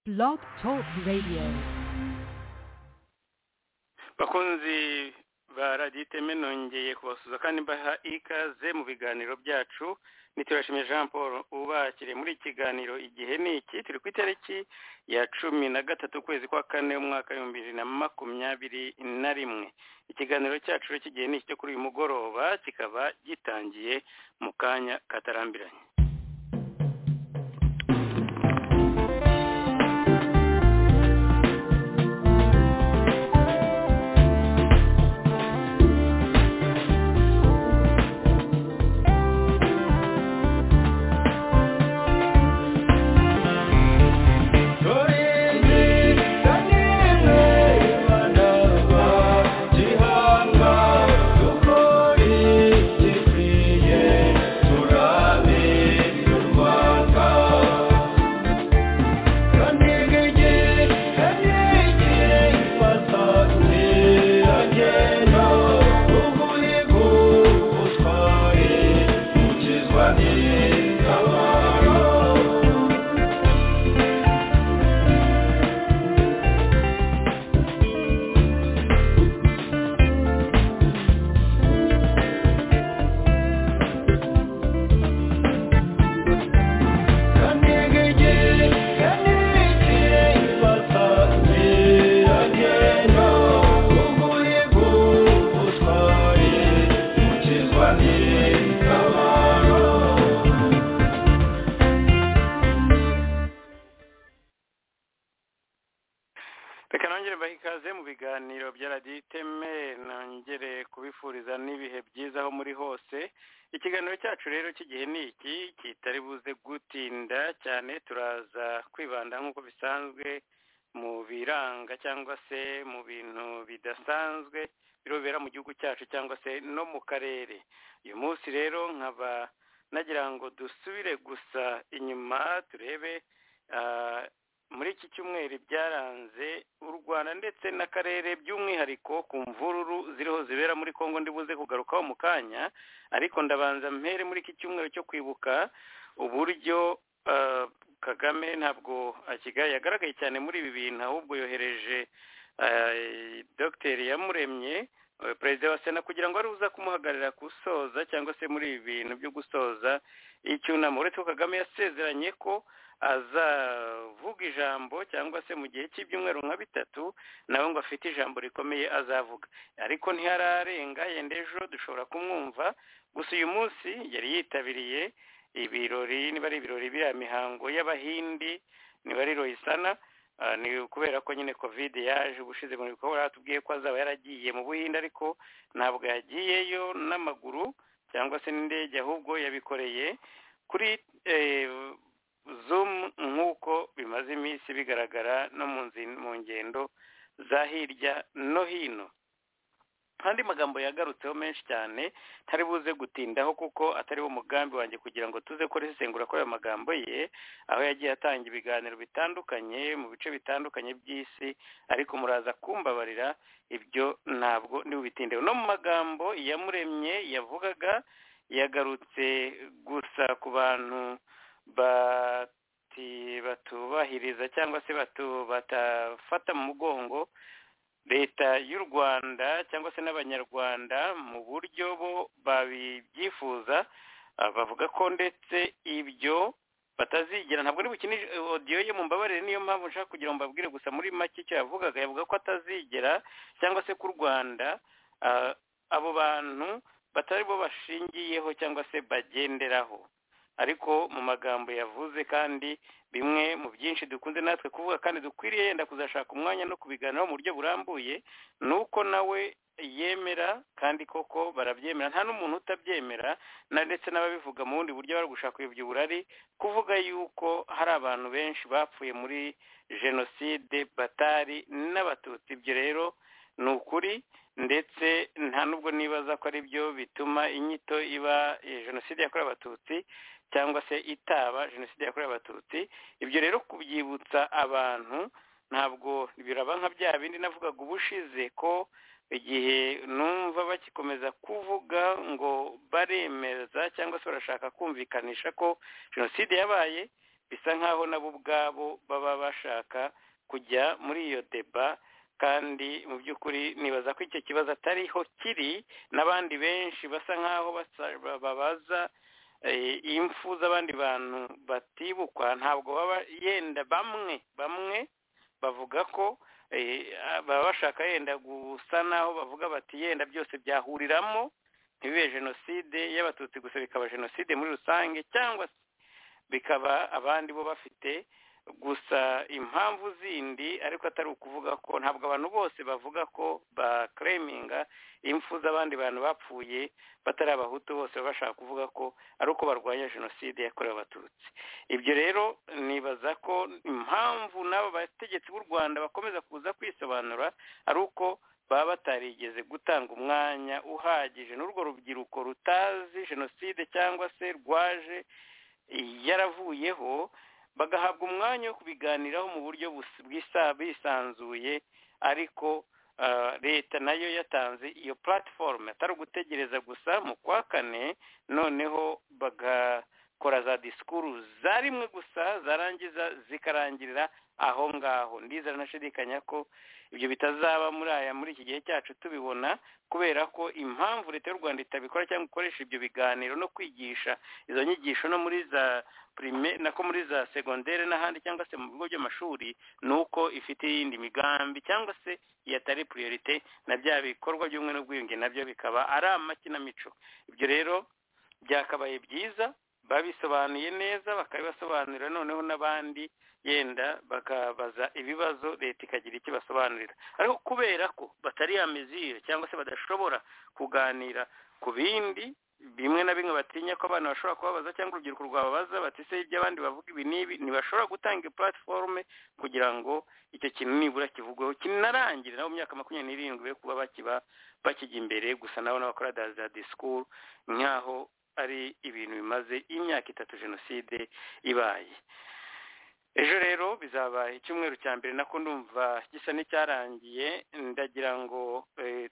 Blog Talk Radio. bakunzi ba radiyo iteme nongeye kubasuza kandi baha ikaze mu biganiro byacu niturashimye jean paul ubakire muri iki kiganiro igihe ni iki turi ku itariki ya cumi na gatatu ukwezi kwa kane umwaka w'ibihumbi bibiri na makumyabiri na rimwe ikiganiro cyacu rero cy'igihe ni iki cyo kuri uyu mugoroba kikaba gitangiye mu kanya katarambiranye reka nongere mbahe ikaze mu biganiro bya radiyo iteme nongere kubifuriza n'ibihe byiza aho muri hose ikiganiro cyacu rero cy'igihe ni iki kitari buze gutinda cyane turaza kwibanda nk'uko bisanzwe mu biranga cyangwa se mu bintu bidasanzwe birobera mu gihugu cyacu cyangwa se no mu karere uyu munsi rero nkaba nagira ngo dusubire gusa inyuma turebe ah, muri iki cyumweru byaranze u rwanda ndetse n'akarere by'umwihariko ku mvururu ziriho zibera muri congo ndibuze kugarukaho mu kanya ariko ndabanza mpere muri iki cyumweru cyo kwibuka uburyo ah, kagame ntabwo akigaye yagaragaye cyane muri ibi bintu ahubwo yohereje ah, dogiteri yamuremye eh, perezida wa sena kugira ngo ari uza kumuhagararira gusoza cyangwa se muri ibi bintu byo gusoza icyunamo uretse ko kagame yasezeranye ko azavuga ijambo cyangwa se mu gihe cy'ibyumweru nka bitatu nawe ngo afite ijambo rikomeye azavuga ariko ntihararenga yenda ejo dushobora kumwumva gusa uyu munsi yari yitabiriye ibirori niba ari ibirori biriya mihango y'abahindi niba ari royisana Ah, ni kubera ko nyine covid yaje ubushize mu bikorwa batubwiye ko azaba yaragiye mu buhinde ariko ntabwo yagiyeyo n'amaguru cyangwa se n'indege ahubwo yabikoreye kuri eh, zoom nk'uko bimaze iminsi bigaragara no mu nzi- mu ngendo za hirya no hino kandi magambo yagarutseho menshi cyane ntari buze gutindaho kuko atari wo mugambi wanjye kugira ngo tuze kora isesengura kuri ayo magambo ye aho yagiye atanga ibiganiro bitandukanye mu bice bitandukanye by'isi ariko muraza kumbabarira ibyo ntabwo ndi bubitindeho no mu magambo yamuremye yavugaga yagarutse gusa ku bantu bati batubahiriza cyangwa se batu batafata mu mugongo leta y'u rwanda cyangwa se n'abanyarwanda mu buryo bo babibyifuza ah, bavuga ko ndetse ibyo batazigira ntabwo ari bukine odiyo ye mu mbabarire niyo mpamvu nshaka kugira ngo mbabwire gusa muri make icyo yavugaga yavuga ko atazigera cyangwa se ku rwanda ah, abo bantu batari bo bashingiyeho cyangwa se bagenderaho ariko mu magambo yavuze kandi bimwe mu byinshi dukunze natwe kuvuga kandi dukwiriye yenda kuzashaka umwanya no kubiganiraho mu buryo burambuye ni uko nawe yemera kandi koko barabyemera nta n'umuntu utabyemera na ndetse n'ababivuga mu bundi buryo bari gushaka kuyobya uburari kuvuga yuko hari abantu benshi bapfuye muri jenoside batari n'abatutsi ibyo rero ni ukuri ndetse nta n'ubwo nibaza ko ari byo bituma inyito iba eh, jenoside yakorewe abatutsi cyangwa se itaba jenoside yakorewe abatutsi ibyo rero kubyibutsa abantu ntabwo biraba nka bya bindi navugaga ubushize ko igihe numva bagikomeza kuvuga ngo baremeza cyangwa se barashaka kumvikanisha ko jenoside yabaye bisa nk'aho nabo ubwabo baba bashaka kujya muri iyo deba kandi mu by'ukuri nibaza ko icyo kibazo atariho kiri n'abandi benshi basa nk'aho babaza imfu z'abandi bantu batibukwa ntabwo baba yenda bamwe bamwe bavuga ko baba bashaka yenda gusa naho bavuga bati yenda byose byahuriramo ntibibe jenoside y'abatutsi gusa bikaba jenoside muri rusange cyangwa se bikaba abandi bo bafite gusa impamvu zindi ariko atari ukuvuga ko ntabwo abantu bose bavuga ko bakereminga impfu z'abandi bantu bapfuye batari abahutu bose baba bashaka kuvuga ko ari uko barwanya jenoside yakorewe abatutsi ibyo rero nibaza ko impamvu n'abo bategetsi b'u rwanda bakomeza kuza kwisobanura ari uko baba batarigeze gutanga umwanya uhagije n'urwo rubyiruko rutazi jenoside cyangwa se rwaje yaravuyeho bagahabwa umwanya wo kubiganiraho mu buryo bisanzuye ariko leta nayo yatanze iyo platifomu atari ugutegereza gusa mu kwa kane noneho bagakora za disikuru za rimwe gusa zarangiza zikarangirira aho ngaho ndizera anashidikanya ko ibyo bitazaba muri aya muri iki gihe cyacu tubibona kubera ko impamvu leta y'u rwanda itabikora cyangwa ikoresha ibyo biganiro no kwigisha izo nyigisho no muri za prime nako muri za segondere n'ahandi cyangwa se mu bigo by'amashuri ni uko ifite iyindi migambi cyangwa se yatari priorite na bya bikorwa by'ubumwe n'ubwiyunge nabyo bikaba ari amakinamico ibyo rero byakabaye byiza babisobanuye neza bakabibasobanurira noneho n'abandi yenda bakabaza ibibazo leta ikagira icyo ibasobanurira ariko kubera ko batari ya mizire cyangwa se badashobora kuganira ku bindi bimwe na bimwe batinya ko abana bashobora kubabaza cyangwa urubyiruko rwababaza bati se ibyo abandi bavuga ibi n'ibi ntibashobora gutanga platiforume kugira ngo icyo kintu nibura kivugweho kinarangire nabo mu myaka makumyabiri n'irindwi yo kuba bakiba bakijya imbere gusa nabo n'abakora za disikuru nk'aho ari ibintu bimaze imyaka itatu jenoside ibaye ejo rero bizaba icyumweru cya mbere nako ndumva gisa n'icyarangiye ndagira ngo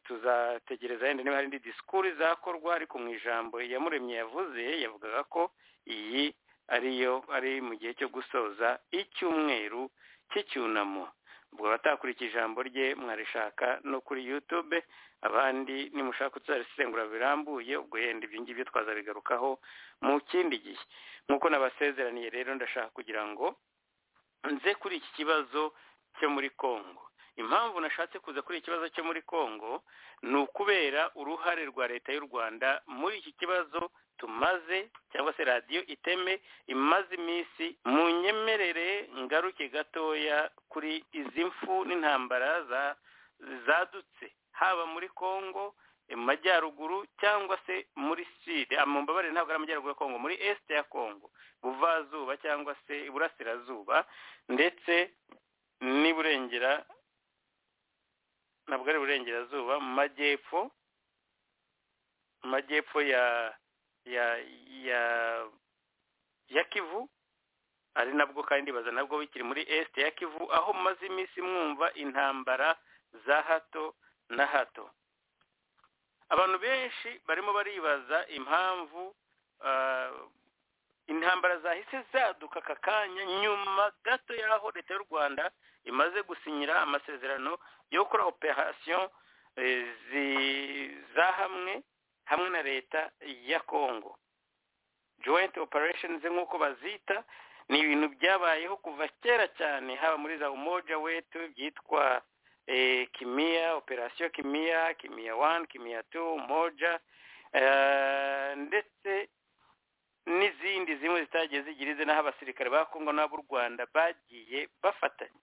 tuzategereza yenda niba hari indi disikuru izakorwa ariko mu ijambo iyamuremye yavuze yavugaga ko iyi ariyo ari mu gihe cyo gusoza icyumweru cy'icyunamo ubwo batakurikira ijambo rye mwarishaka no kuri yutube abandi nimushaka kuzasengura birambuye ubwo yenda ibyo ngibyo twazabigarukaho mu kindi gihe nk'uko nabasezeraniye rero ndashaka kugira ngo nze kuri iki kibazo cyo muri congo impamvu nashatse kuza kuri iki kibazo cyo muri congo ni ukubera uruhare rwa leta y'u rwanda muri iki kibazo tumaze cyangwa se radiyo iteme imaze iminsi mu nyemerere ngaruke gatoya kuri izi mfu n'intambara zadutse haba muri congo mu majyaruguru cyangwa se muri side mu mbabare ntabwo ari amajyaruguru ya congo muri esite ya congo buvazuba cyangwa se iburasirazuba ndetse n'iburengera ntabwo ari iburengerazuba mu majyepfo mu majyepfo ya ya ya ya kivu ari nabwo kandi baza nabwo bikiri muri esite ya kivu aho mumaze iminsi mwumva intambara za hato na hato abantu benshi barimo baribaza impamvu intambara zahise zaduka aka kanya nyuma gato y'aho leta y'u rwanda imaze gusinyira amasezerano yo gukora operasiyo za hamwe hamwe na leta ya congo joint operations nk'uko bazita ni ibintu byabayeho kuva kera cyane haba muri za umoja wetu byitwa kimiya operasiyo kimiya kimiya wani kimiya tu moja ndetse n'izindi zimwe zitagiye zigira izina aho abasirikare ba kongo n'ab'u rwanda bagiye bafatanya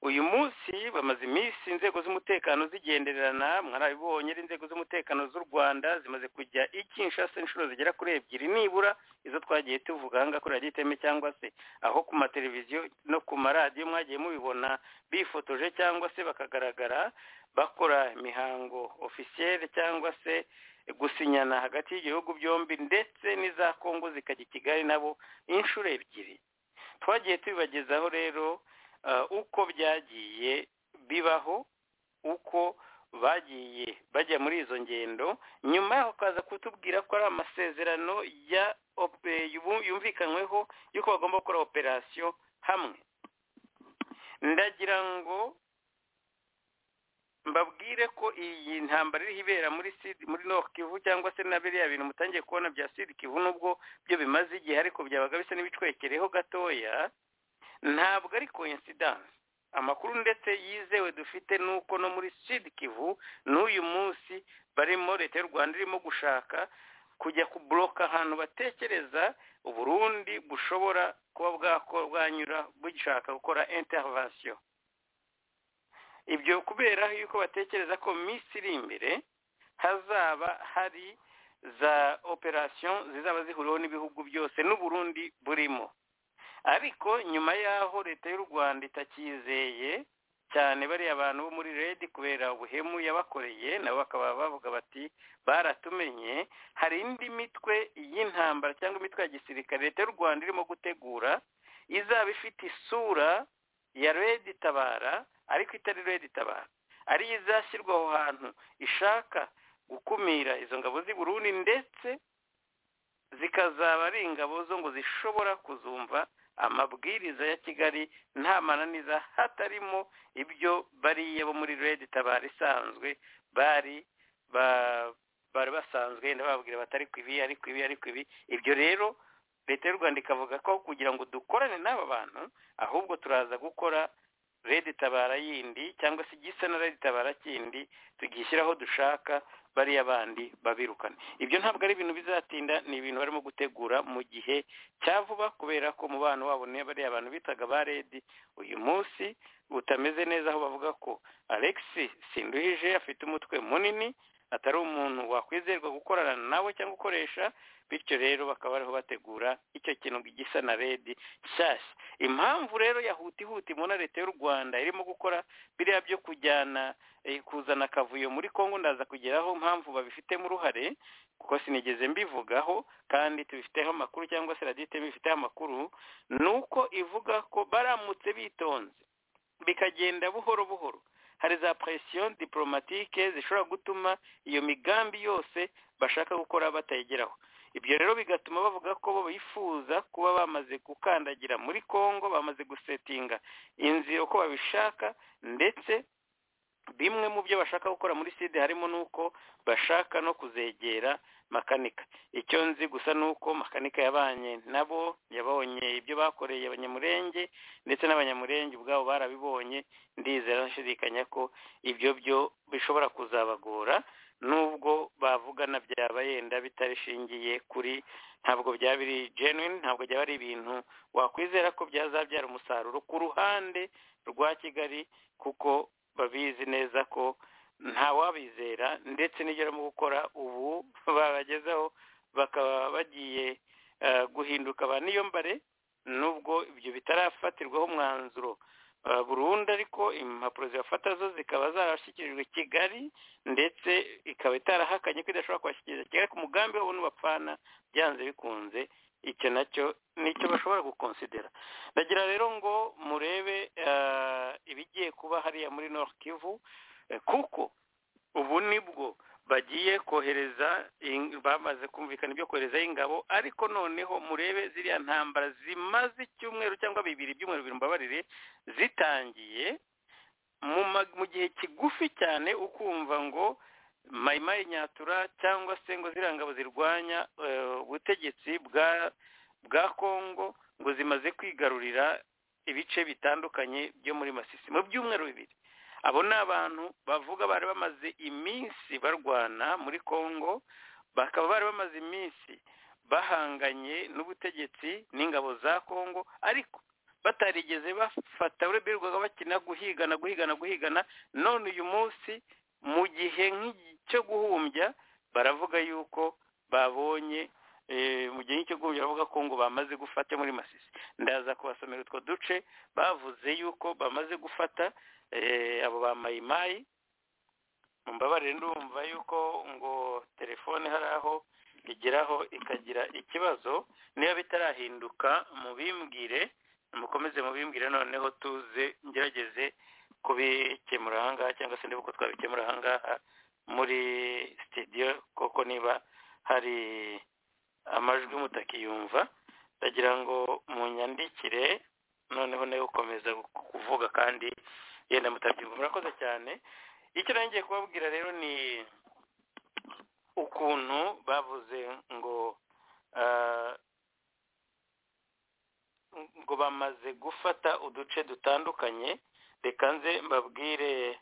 uyu munsi bamaze iminsi inzego z'umutekano zigendererana mwarabibonye ari inzego z'umutekano z'u rwanda zimaze kujya ikinshasa inshuro zigera kuri ebyiri nibura izo twagiye tuvuga ahangaha kuri radiyo iteme cyangwa se aho ku mateleviziyo no ku maradiyo mwagiye mubibona bifotoje cyangwa se bakagaragara bakora imihango ofisiyeri cyangwa se gusinyana hagati y'ibihugu byombi ndetse n'iza kongo zikajya i kigali nabo inshuro ebyiri twagiye tubibagezaho rero uko byagiye bibaho uko bagiye bajya muri izo ngendo nyuma yaho ukaza kutubwira ko ari amasezerano ya yumvikanyweho y'uko bagomba gukora operasiyo hamwe ndagira ngo mbabwire ko iyi ntambara iriho ibera muri muri North Kivu cyangwa se na biriya bintu mutangiye kubona bya Sud Kivu nubwo byo bimaze igihe ariko byabaga bisa n'ibicwekereho gatoya ntabwo ari coincidence amakuru ndetse yizewe dufite nuko no muri Sud Kivu n'uyu munsi barimo leta y'u Rwanda irimo gushaka kujya kubloka ahantu batekereza uburundi bushobora kuba bwanyura bugishaka gukora intervention ibyo kubera yuko batekereza ko minsi iri imbere hazaba hari za operasiyo zizaba zihuriweho n'ibihugu byose n'uburundi burimo ariko nyuma y'aho leta y'u rwanda itakizeye cyane bariya bantu bo muri redi kubera ubuhemu yabakoreye nabo bakaba bavuga bati baratumenye hari indi mitwe y'intambara cyangwa imitwe ya gisirikare leta y'u rwanda irimo gutegura izaba ifite isura ya redi tabara ariko itari redi tabara ariyo izashyirwa aho hantu ishaka gukumira izo ngabo z'i Burundi ndetse zikazaba ari ingabo zo ngo zishobora kuzumva amabwiriza ya kigali nta mananiza hatarimo ibyo bariya bo muri redi tabara isanzwe bari bari basanzwe yenda bababwira batari ku ibi ariko ibi ariko ibi ibyo rero leta y'u rwanda ikavuga ko kugira ngo dukorane n'aba bantu ahubwo turaza gukora redi tabara yindi cyangwa se igisa na redi tabara kindi tugishyiraho dushaka bariya bandi babirukana ibyo ntabwo ari ibintu bizatinda ni ibintu barimo gutegura mu gihe cya vuba kubera ko mubano wabo niyo bariya abantu bitaga ba redi uyu munsi butameze neza aho bavuga ko alex sinduhije afite umutwe munini atari umuntu wakwizerwa gukorana nawe cyangwa ukoresha bityo rero bakaba bariho bategura icyo kintu gisa na redi nshyashya impamvu rero ya hutihuti mubona leta y'u rwanda irimo gukora biriya byo kujyana kuzana akavuyo muri congo ndaza kugeraho impamvu babifitemo uruhare kuko sinigeze mbivugaho kandi tubifiteho amakuru cyangwa se radite bifiteho amakuru ni uko ivuga ko baramutse bitonze bikagenda buhoro buhoro hari za presiyo diporomatike zishobora gutuma iyo migambi yose bashaka gukora batayigeraho ibyo rero bigatuma bavuga ko bo bifuza kuba bamaze gukandagira muri congo bamaze gusetinga inzira uko babishaka ndetse bimwe mu byo bashaka gukora muri side harimo n'uko bashaka no kuzegera makanika icyo nzi gusa ni uko makanika yabanye nabo yabonye ibyo bakoreye abanyamurenge ndetse n'abanyamurenge ubwabo barabibonye ndizera nashidikanya ko ibyo byo bishobora kuzabagora nubwo bavugana byaba yenda bitarishingiye kuri ntabwo byaba biri genuine ntabwo byaba ari ibintu wakwizera ko byazabyara umusaruro ku ruhande rwa kigali kuko babizi neza ko ntawabizera ndetse n'ibyo barimo gukora ubu babagezeho bakaba bagiye guhinduka ba niyombare nubwo ibyo bitarafatirwaho umwanzuro burundu ariko impapuro zibafata zo zikaba zarashyikirijwe kigali ndetse ikaba itarahakanye ko idashobora kubashyikiriza kigali ku mugambi wabo n'ubapfana byanze bikunze icyo nacyo nicyo bashobora gukonsidera ndagira rero ngo murebe ibigiye kuba hariya muri North Kivu kuko ubu nibwo bagiye kohereza bamaze kumvikana ibyo koherezaho ingabo ariko noneho murebe ziriya ntambara zimaze icyumweru cyangwa bibiri ibyumweru bibiri mbabarire zitangiye mu gihe kigufi cyane ukumva ngo mayimayi nyatura cyangwa se ngo ziriya ngabo zirwanya ubutegetsi bwa bwa kongo ngo zimaze kwigarurira ibice bitandukanye byo muri masisi mu byumweru bibiri abo ni abantu bavuga bari bamaze iminsi barwana muri kongo bakaba bari bamaze iminsi bahanganye n'ubutegetsi n'ingabo za kongo ariko batarigeze bafata urebirwaga bakina guhigana guhigana guhigana none uyu munsi mu gihe nk'icyo guhumbya baravuga yuko babonye mu gihe nk'icyo guhumbya baravuga ko ngo bamaze gufata muri masisi ndaza kubasomera utwo duce bavuze yuko bamaze gufata abo ba mayimayi mbabare ndumva yuko ngo telefone hari aho igeraho ikagira ikibazo niba bitarahinduka mubimbwire mukomeze mubimbwire noneho tuze ngerageze kubikemura ahangaha cyangwa se niba twabikemura ahangaha muri sitidiyo koko niba hari amajwi mutakiyumva ndagira ngo munyandikire noneho nayo gukomeza kuvuga kandi yenda mutabyumva murakoze cyane icyo nongeye kubabwira rero ni ukuntu bavuze ngo ngo bamaze gufata uduce dutandukanye reka nze mbabwire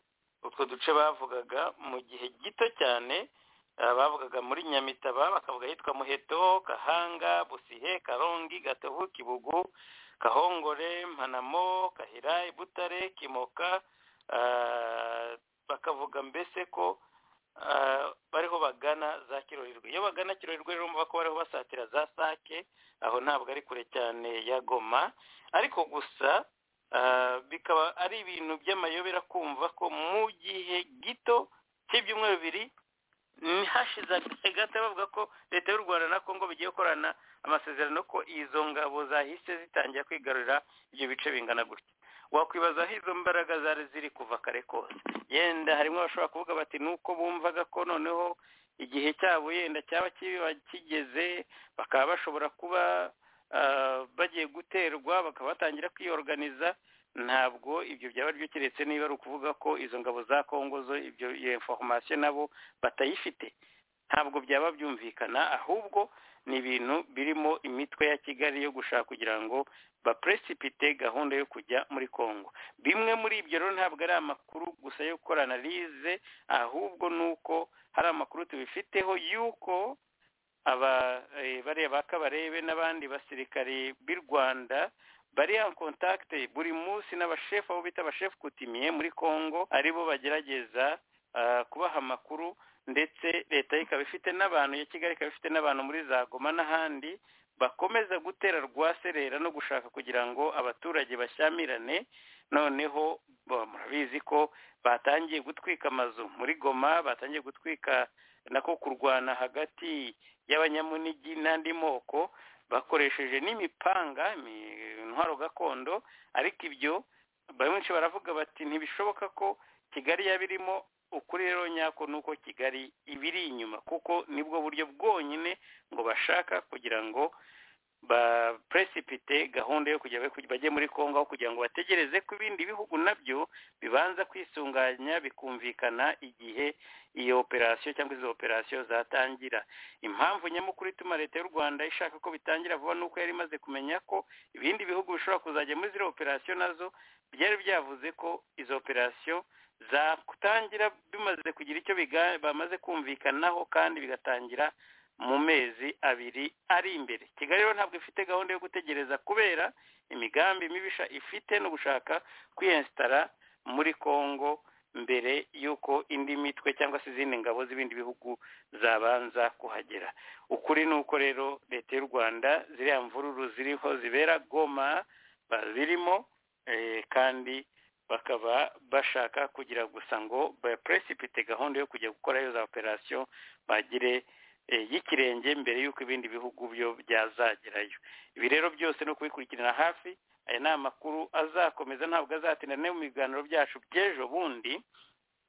utwo duce bavugaga mu gihe gito cyane bavugaga muri nyamitaba bakavuga ahitwa muheto kahanga busihe karongi gatovu kibugu kahongore mpanamo kahira ibutare kimoka bakavuga mbese ko bariho bagana za kirorirwe iyo bagana kirorirwe rero bumva ko bariho basatira za sake aho ntabwo ari kure cyane ya goma ariko gusa bikaba ari ibintu by'amayobera kumva ko mu gihe gito cy'ibyumweru bibiri hashize agahe gato bavuga ko leta y'u rwanda na congo bigiye gukorana amasezerano ko izo ngabo zahise zitangira kwigarurira ibyo bice bingana gutya wakwibaza aho izo mbaraga zari ziri kuva kare kose yenda harimo abashobora kuvuga bati nuko bumvaga ko noneho igihe cyabo yenda cyaba kigeze bakaba bashobora kuba bagiye guterwa bakaba batangira kwiyoruganiza ntabwo ibyo byaba byo keretse niba ari ukuvuga ko izo ngabo za kongo zo ibyo iyo inforomasiyo nabo batayifite ntabwo byaba byumvikana ahubwo ni ibintu birimo imitwe ya kigali yo gushaka kugira ngo bapuresipite gahunda yo kujya muri congo bimwe muri ibyo rero ntabwo ari amakuru gusa yo gukora analize ahubwo ni uko hari amakuru tubifiteho y'uko bariya ba kabarebe n'abandi basirikari b'u rwanda bari en contact buri munsi n'abashefu abo bita abashefu kutimiye muri congo aribo bagerageza kubaha amakuru ndetse leta ikaba ifite n'abantu ya kigali ikaba ifite n'abantu muri za goma n'ahandi bakomeza gutera rwaserera no gushaka kugira ngo abaturage bashyamirane noneho murabizi ko batangiye gutwika amazu muri goma batangiye gutwika nako kurwana hagati y'abanyamunigi n'andi moko bakoresheje n'imipanga intwaro gakondo ariko ibyo benshi baravuga bati ntibishoboka ko kigali yaba irimo ukuri rero nyako ni uko kigali ibiri inyuma kuko nibwo buryo bwonyine ngo bashaka kugira ngo bapuresipite gahunda yo kujya bajye muri congo aho kugira ngo bategereze ko ibindi bihugu nabyo bibanza kwisunganya bikumvikana igihe iyo operasiyo cyangwa izo operasiyo zatangira impamvu nyamukuru ituma leta y'u rwanda ishaka ko bitangira vuba ni uko yari imaze kumenya ko ibindi bihugu bishobora kuzajya muri ziriya operasiyo nazo byari byavuze ko izo operasiyo zatangira bimaze kugira icyo bamaze kumvikanaho kandi bigatangira mu mezi abiri ari imbere kigali rero ntabwo ifite gahunda yo gutegereza kubera imigambi mibisha ifite no gushaka kwiyensitara muri congo mbere y'uko indi mitwe cyangwa se izindi ngabo z'ibindi bihugu zabanza kuhagera ukuri ni uko rero leta y'u rwanda ziriya mvururu ziriho zibera goma bazirimo kandi bakaba bashaka kugira gusa ngo bapuresipite gahunda yo kujya gukora iyo za operasiyo bagire y'ikirenge mbere y'uko ibindi bihugu byo byazagerayo ibi rero byose no kubikurikirana hafi aya ni amakuru azakomeza ntabwo azatinda no mu biganiro byacu by'ejo bundi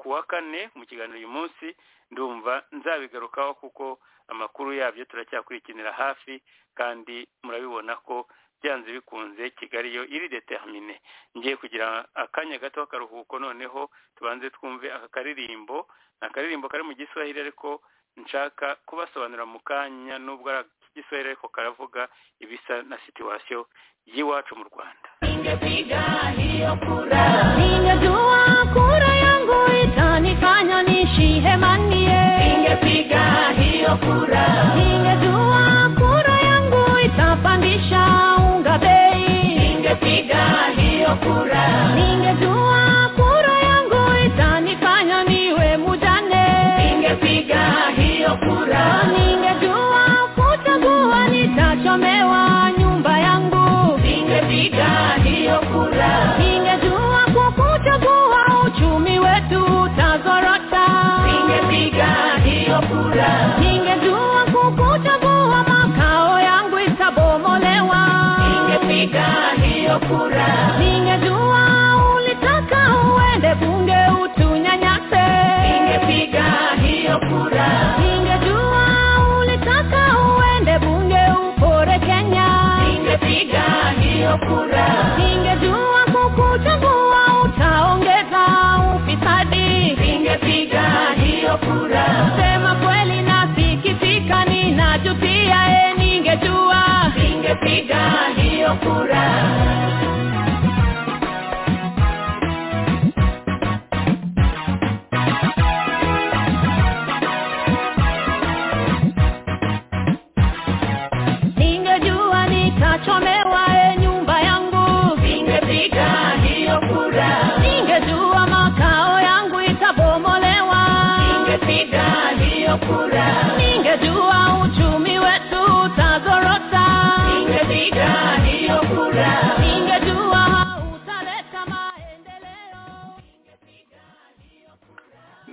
ku wa kane mu kiganiro uyu munsi ndumva nzabigarukaho kuko amakuru yabyo turacyakurikinira hafi kandi murabibona ko byanze bikunze kigali yo iri determine ngiye kugira akanya gato k'akaruhuko noneho tubanze twumve aka karirimbo ni akaririmbo kari mu giswahili ariko nshaka kubasobanurira mu kanya nubwo ari igiswahili ariko karavuga ibisa na situwasiyo y'iwacu mu rwanda ningepiga hiyo kura ningejua kura yangu itanifanya nishi hemanie ningepiga hiyo kura ningejua kura yangu itapandisha unga bei ningepiga hiyo kura ningejua kura yangu itanifanya niwe mujane ningepiga hiyo kura ningejua kutakuwa nitachomewa nyumba yangu ningepiga hiyo kura, ningejua kukuchagua uchumi wetu utazorota. Ningepiga hiyo kura, ningejua kukuchagua makao yangu itabomolewa. Ningepiga hiyo kura, ningejua ulitaka uende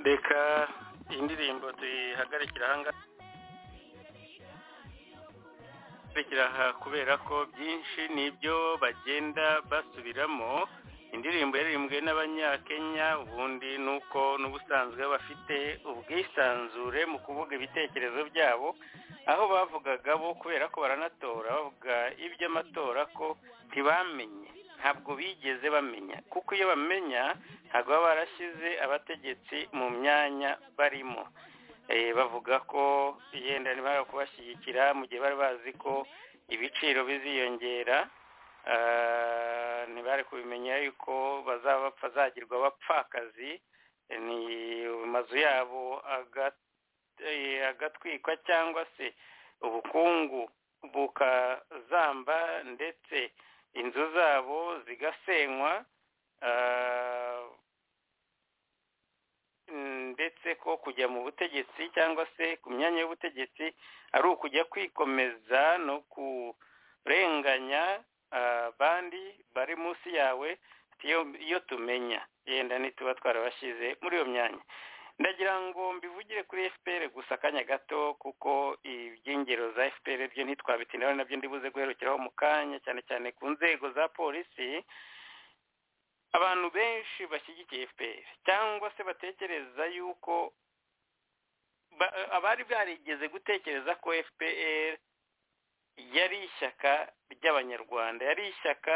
reka iyi ndirimbo tuyihagarikira ahangaha tuyihagarikira aha kubera ko byinshi nibyo bagenda basubiramo indirimbo yaririmbwe n'abanyakenya ubundi ni uko n'ubusanzwe bafite ubwisanzure mu kuvuga ibitekerezo byabo aho bavugaga bo kubera ko baranatora bavuga iby'amatora ko ntibamenye ntabwo bigeze bamenya kuko iyo bamenya ntabwo baba barashyize abategetsi mu myanya barimo bavuga ko yenda ntibara kubashyigikira mu gihe bari bazi ko ibiciro biziyongera ntibari kubimenya yuko bazaba bazagirwa abapfakazi ni amazu yabo agatwikwa cyangwa se ubukungu bukazamba ndetse inzu zabo zigasenywa ndetse ko kujya mu butegetsi cyangwa se ku myanya y'ubutegetsi ari ukujya kwikomeza no kurenganya abandi bari munsi yawe iyo tumenya yenda nituba twarabashyize muri iyo myanya ndagira ngo mbivugire kuri fpr gusa akanya gato kuko iby'ingero za fpr byo ntitwabitindiraho nabyo ndibuze guherukiraho mu kanya cyane cyane ku nzego za polisi abantu benshi bashyigikiye fpr cyangwa se batekereza yuko abari barigeze gutekereza ko fpr yari ishyaka ry'abanyarwanda yari ishyaka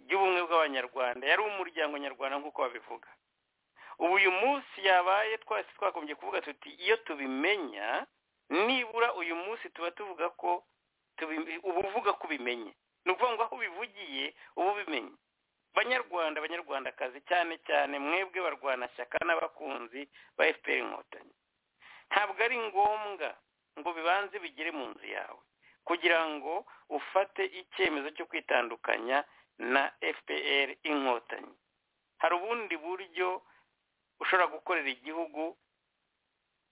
ry'ubumwe bw'abanyarwanda yari umuryango nyarwanda nk'uko babivuga ubu uyu munsi yabaye twese twagombye kuvuga tuti iyo tubimenya nibura uyu munsi tuba tuvuga ko uba uvuga ko ubimenye ni ukuvuga ngo aho ubivugiye uba ubimenye banyarwanda abanyarwandakazi cyane cyane mwebwe barwanashyaka n'abakunzi ba fpr inkotanyi ntabwo ari ngombwa ngo bibanze bigere mu nzu yawe kugira ngo ufate icyemezo cyo kwitandukanya na fpr inkotanyi hari ubundi buryo ushobora gukorera igihugu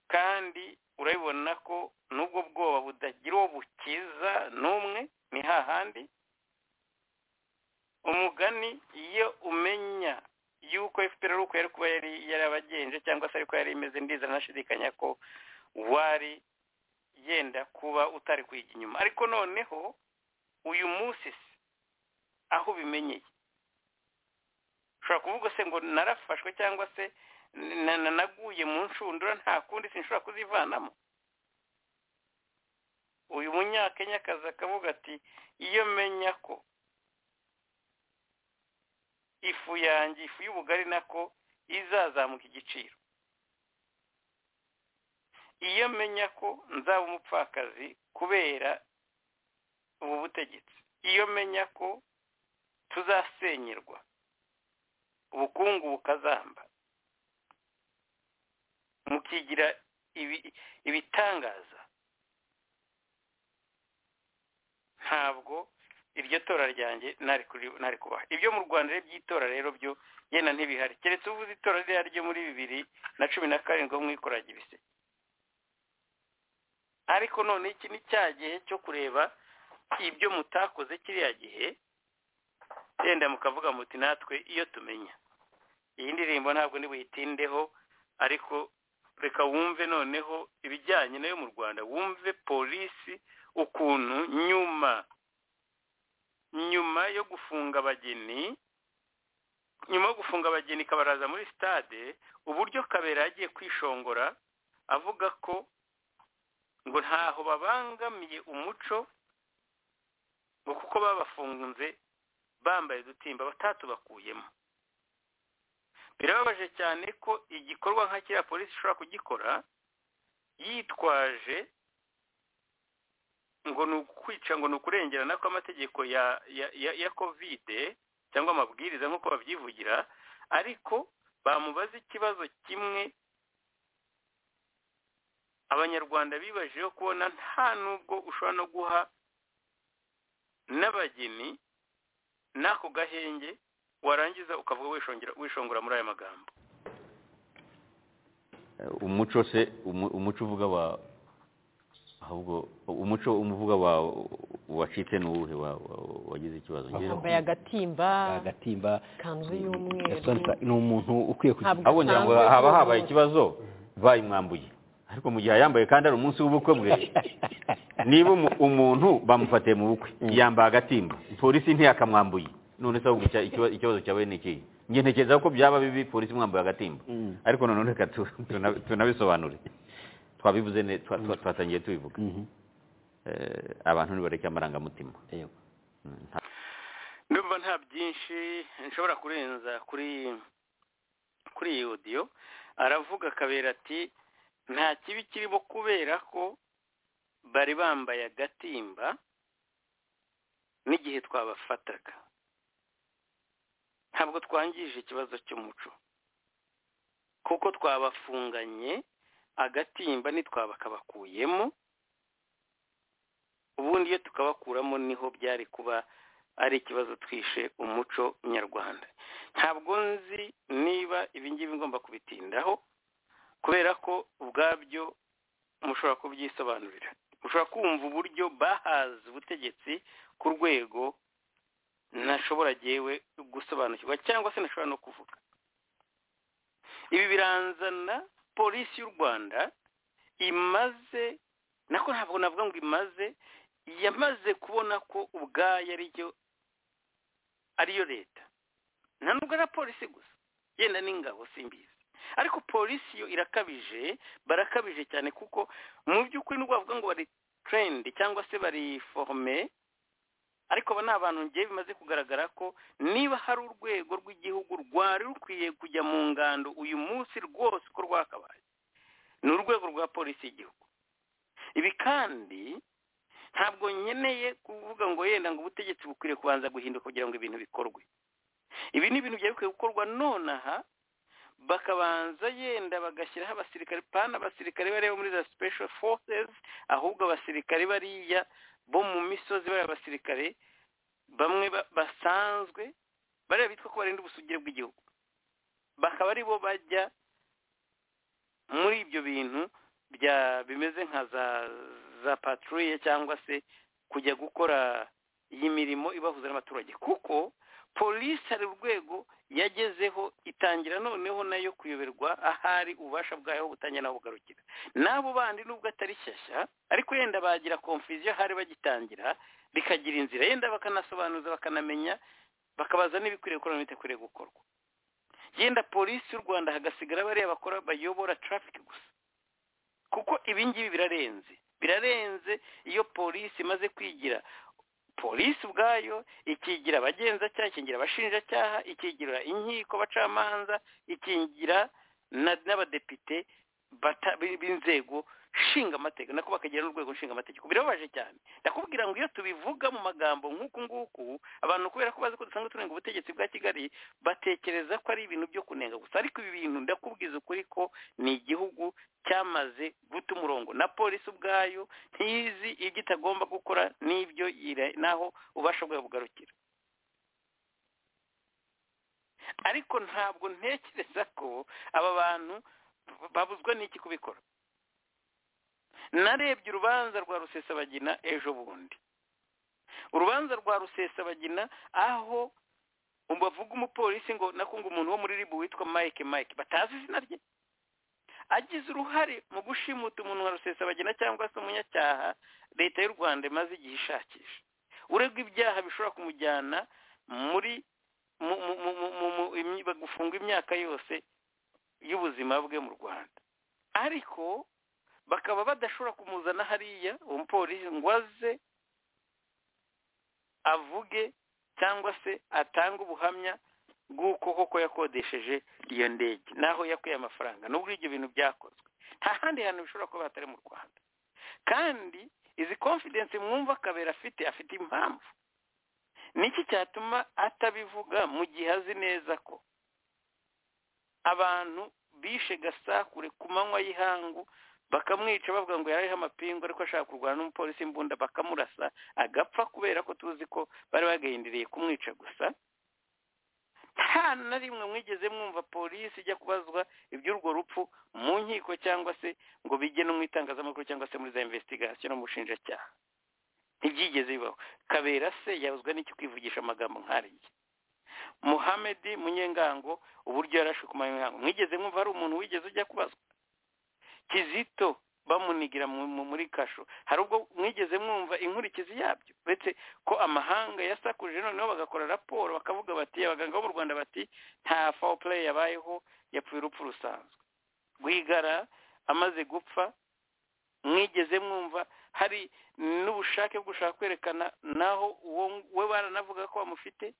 kandi urabibona ko n'ubwo bwoba butagira uwo bukiza n'umwe ni hahandi umugani iyo umenya yuko fpr ari uko yari kuba yari yarabagenje cyangwa se ariko yari imeze ndiza anashidikanya ko wari yenda kuba utari kwiga inyuma ariko noneho uyu munsi aho ubimenyeye ushobora kuvuga se ngo narafashwe cyangwa se nanaguye mu nshundura nta kundi sinshobora kuzivanamo uyu munyakenyakazi akavuga ati iyo menya ko ifu yanjye ifu y'ubugari nako izazamuka igiciro iyo menya ko nzaba umupfakazi kubera ubu butegetsi iyo menya ko tuzasenyerwa ubukungu bukazamba mukigira ibitangaza ntabwo iryo tora ryanjye ntari kubaha ibyo mu rwanda by'itora rero byo yenda ntibihari keretse uvuze itora ririya ryo muri bibiri na cumi na karindwi aho mwikoraga ibiseke ariko none iki ni cya gihe cyo kureba ibyo mutakoze kiriya gihe yenda mukavuga muti natwe iyo tumenya iyi ndirimbo ntabwo buyitindeho ariko reka wumve noneho ibijyanye nayo mu rwanda wumve polisi ukuntu nyuma nyuma yo gufunga abageni nyuma yo gufunga abageni ikabaraza muri sitade uburyo kabera yagiye kwishongora avuga ko ngo ntaho babangamiye umuco ngo kuko babafunze bambaye udutimba batatubakuyemo birababaje cyane ko igikorwa nka kiriya polisi ishobora kugikora yitwaje ngo ni ukwica ngo ni ukurengerana kw'amategeko ya ya ya kovide cyangwa amabwiriza nk'uko babyivugira ariko bamubaza ikibazo kimwe abanyarwanda bibajeho kubona nta nubwo ushobora no guha n'abageni n'ako gahenge warangiza ukavuga wishongora muri aya magambo umuco se umuco uvuga wa ahubwo umuco umuvuga wa uwacitse ni uwuhe wa- wa- wagize ikibazo ngira yambaye agatimba agatimba ikanzu y'umweru. gasonsa- ni umuntu ukwiye kugira Ntabwo- ahubwo ngira ngo Bisanzwe haba byose. habaye ikibazo bayimwambuye ariko mu gihe yambaye kandi ari umunsi w'ubukwe bwe niba umu- umuntu bamufatiye mu bukwe yambaye agatimba polisi ntiyakamwambuye none se ahubwo icya- ikiba- ikibazo cyawe ni ikihe njye ntekereza ko byaba bibi polisi imwambuye agatimba Mm. ariko none reka tu- tuna- tunabisobanure twabivuze ne- twa- twa- twatangiye tubivuga Mhm. Eh, abantu ntibareke amarangamutima Yego. Mm, nta- ndumva nta byinshi nshobora kurenza kuri kuri iyi odiyo aravuga akabera ati nta kibi kirimo kubera ko bari bambaye agatimba n'igihe twabafataga ntabwo twangije ikibazo cy'umuco kuko twabafunganye agatimba nitwaba kabakuyemo ubundi iyo tukabakuramo niho byari kuba ari ikibazo twishe umuco nyarwanda ntabwo nzi niba ibi ngibi ngomba kubitindaho kubera ko ubwabyo mushobora kubyisobanurira mushobora kumva uburyo bahaze ubutegetsi ku rwego ntashobora yewe gusobanukirwa cyangwa se ntashobora no kuvuga ibi biranzana polisi y'u rwanda imaze nako ntabwo navuga ngo imaze yamaze kubona ko ubwayo ari yo ariyo leta nta nubwo na polisi gusa yenda n'ingabo simbizi ariko polisi yo irakabije barakabije cyane kuko mu by'ukuri nubwo bavuga ngo bari terendi cyangwa se bari forome ariko aba ni abantu ngewe bimaze kugaragara ko niba hari urwego rw'igihugu rwari rukwiye kujya mu ngando uyu munsi rwose uko rwakabaye ni urwego rwa polisi y'igihugu ibi kandi ntabwo nkeneye kuvuga ngo yenda ngo ubutegetsi bukwiriye kubanza guhinduka kugira ngo ibintu bikorwe ibi ni ibintu byari bikwiye gukorwa nonaha bakabanza yenda bagashyiraho abasirikare pana abasirikare bariya bo muri za special forces ahubwo abasirikare bariya bo mu misozi bariya basirikare bamwe ba- basanzwe bariya bitwa ko barinda ubusugire bw'igihugu bakaba ari bo bajya muri ibyo bintu bya bimeze nka za za patrouille cyangwa se kujya gukora iyi mirimo ibahuza n'abaturage kuko polisi hari urwego yagezeho itangira noneho nayo kuyoberwa ahari ububasha bwayo butangira naho bugarukira n'abo bandi nubwo atari shyashya ariko yenda bagira confusion ahari bagitangira bikagira inzira yenda bakanasobanuza bakanamenya bakabaza n'ibikwiriye gukorwa n'ibitakwiriye gukorwa yenda polisi y'u rwanda hagasigara bariya bakora bayobora traffic gusa kuko ibi ngibi birarenze birarenze iyo polisi imaze kwigira polisi ubwayo ikigira abagenzacyaha ikigira abashinjacyaha ikigira inkiko abacamanza ikigira na- n'abadepite bata- b- b'inzego nshinga amategeko nako bakagira n'urwego nshinga amategeko birababaje cyane ndakubwira ngo iyo tubivuga mu magambo nk'uku nguku abantu kubera ko bazi ko dusanzwe tunenga ubutegetsi bwa kigali batekereza ko ari ibintu byo kunenga gusa ariko ibi bintu ndakubwiza ukuri ko ni igihugu cyamaze guta umurongo na polisi ubwayo ntizi ibyo itagomba gukora n'ibyo ire- n'aho ubasha bwayo bugarukira ariko ntabwo ntekereza ko aba bantu babuzwa n'iki kubikora narebye urubanza rwa rusesabagina ejo bundi urubanza rwa rusesabagina aho bavuga umupolisi ngo nako ngo umuntu wo muri ribu witwa mike mike batazi izina rye agize uruhare mu gushimuta umuntu wa rusesabagina cyangwa se umunyacyaha leta y'u rwanda imaze igihe ishakisha uregwa ibyaha bishobora kumujyana muri mu- mu- mu- mu- mu- mu- imyi- bagufungwa imyaka yose y'ubuzima bwe mu rwanda ariko bakaba badashobora kumuzana hariya uwo mupolisi ngo aze avuge cyangwa se atange ubuhamya bw'uko koko yakodesheje iyo ndege n'aho yakuye amafaranga n'ubwo ibyo bintu byakozwe nta handi hantu bishobora kuba hatari mu rwanda kandi izi confidence mwumva akabera afite afite impamvu niki cyatuma atabivuga mu gihe azi neza ko abantu bishe gasakure ku manywa y'ihangu bakamwica bavuga ngo yariho amapingu ariko ashaka kurwana n'umupolisi imbunda bakamurasa agapfa kubera ko tuzi ko bari bagahindiriye kumwica gusa nta na rimwe mwigeze mwumva polisi ijya kubazwa iby'urwo rupfu mu nkiko cyangwa se ngo bijye no mu itangazamakuru cyangwa se muri za investigation no mu bushinjacyaha ntibyigeze bibaho kabera se yabuzwa n'iki kwivugisha amagambo nk'ariya muhamedi munyengango uburyo yarashwe ku manyangango mwigeze mwumva hari umuntu wigeze ujya kubazwa kizito bamunigira mu- mu- muri kasho hari ubwo mwigeze mwumva inkurikizi yabyo uretse ko amahanga yasakuje noneho bagakora raporo bakavuga bati abaganga bo mu rwanda bati nta foul play yabayeho yapfuye urupfu rusanzwe rwigara amaze gupfa mwigeze mwumva hari n'ubushake bwo gushaka kwerekana naho uwo we baranavuga ko bamufite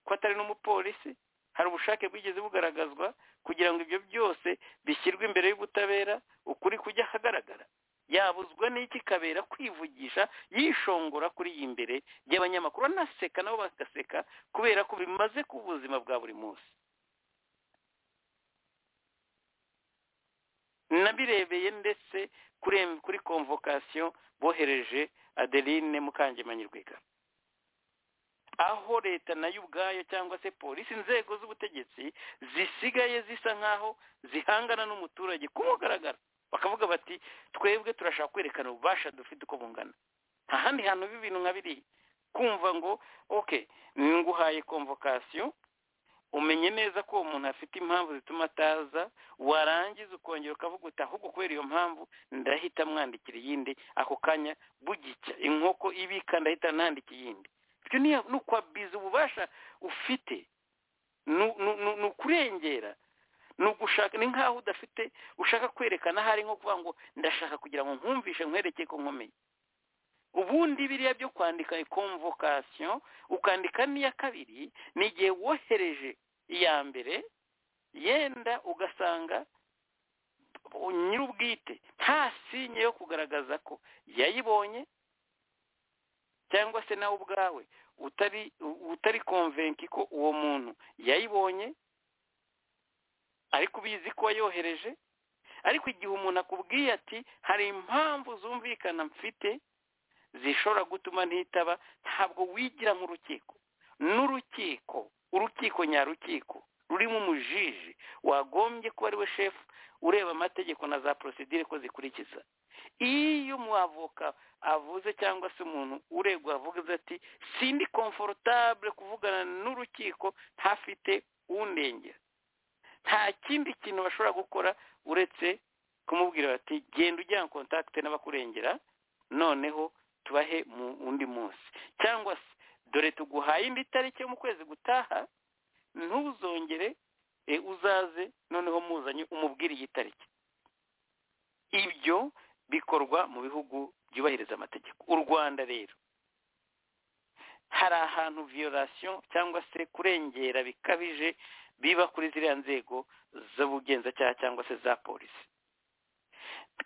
ko atari n'umupolisi hari ubushake bwigeze bugaragazwa kugira ngo ibyo byose bishyirwe imbere y'ubutabera ukuri kujya ahagaragara yabuzwa n'iki kabera kwivugisha yishongora kuri iyi imbere y'abanyamakuru anaseka nabo bagaseka kubera ko bimaze ku buzima bwa buri munsi nabirebeye ndetse kuri kuri konvokasiyo bohereje adeline mukangemanyi rwigara aho leta nayo ubwayo cyangwa se polisi inzego z'ubutegetsi zisigaye zisa nk'aho zihangana n'umuturage kumugaragara bakavuga bati twebwe turashaka kwerekana ububasha dufite uko bungana nta handi hantu b'ibintu nka biriya kumva ngo oke nguhaye konvokasiyo umenye neza ko uwo muntu afite impamvu zituma ataza warangiza ukongera ukavuga uti ahubwo kubera iyo mpamvu ndahita mwandikira iyindi ako kanya bugicya inkoko ibika ndahita nandika iyindi ibyo ni ni ukwabiza ububasha ufite ni- ni ni ukurengera ni ugushaka ni nk'aho udafite ushaka kwerekana ahari nko kuvuga ngo ndashaka kugira ngo nkumvishe nkwerekeye ko nkomeye ubundi biriya byo kwandika konvokasiyo ukandika n'iya kabiri ni igihe wohereje iya mbere yenda ugasanga nyir'ubwite nta sinye yo kugaragaza ko yayibonye cyangwa se nawe ubwawe utari utari konvenki ko uwo muntu yayibonye ariko ubizi ko wayohereje ariko igihe umuntu akubwiye ati hari impamvu zumvikana mfite zishobora gutuma ntitaba ntabwo wigira nk'urukiko n'urukiko urukiko nyarukiko rurimo umujiji wagombye kuba ari we shefu ureba amategeko na za porosidire ko zikurikiza iyo umwavoka avuze cyangwa se umuntu uregwa avuga ati sindi komforotable kuvugana n'urukiko ntafite undengera nta kindi kintu bashobora gukora uretse kumubwira bati genda ujya kontakite n'abakurengera noneho tubahe mu undi munsi cyangwa se dore tuguhaye indi tariki yo mu kwezi gutaha ntuzongere e, uzaze noneho muzanye umubwire iyi tariki ibyo bikorwa mu bihugu byubahiriza amategeko u rwanda rero hari ahantu viyorasiyo cyangwa se kurengera bikabije biba kuri ziriya nzego z'ubugenzacyaha cyangwa se za polisi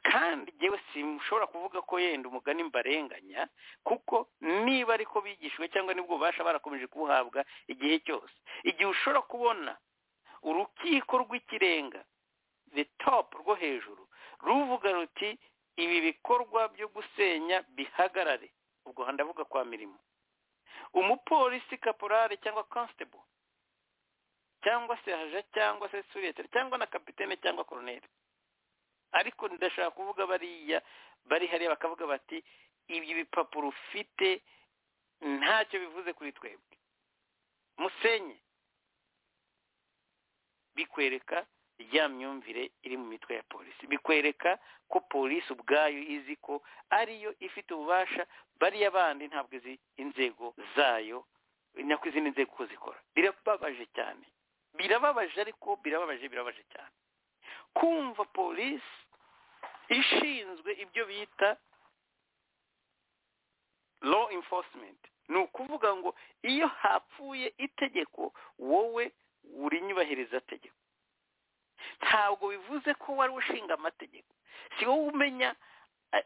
kandi njyewe sinshobora kuvuga ko yenda umugani mbarenganya kuko niba ariko bigishijwe cyangwa nibwo bubasha barakomeje kubuhabwa igihe cyose igihe ushobora kubona urukiko rw'ikirenga the top rwo hejuru ruvuga ruti ibi bikorwa byo gusenya bihagarare ubwo ndavuga kwa mirimo umupolisi kaporari cyangwa constable cyangwa se haja cyangwa se sureteri cyangwa na kapitene cyangwa koroneri ariko ndashaka kuvuga bariya bari hariya bakavuga bati ibi bipapuro ufite ntacyo bivuze kuri twebwe musenye bikwereka rya myumvire iri mu mitwe ya polisi bikwereka ko polisi ubwayo izi ko ariyo ifite ububasha bariya bandi ntabwo izi inzego zayo nyako izindi nzego uko zikora birababaje cyane birababaje ariko birababaje birababaje cyane kumva polisi ishinzwe ibyo bita law enforcement ni ukuvuga ngo iyo hapfuye itegeko wowe uri nyubahiriza tegeko ntabwo bivuze ko wari ushinga amategeko si wowe umenya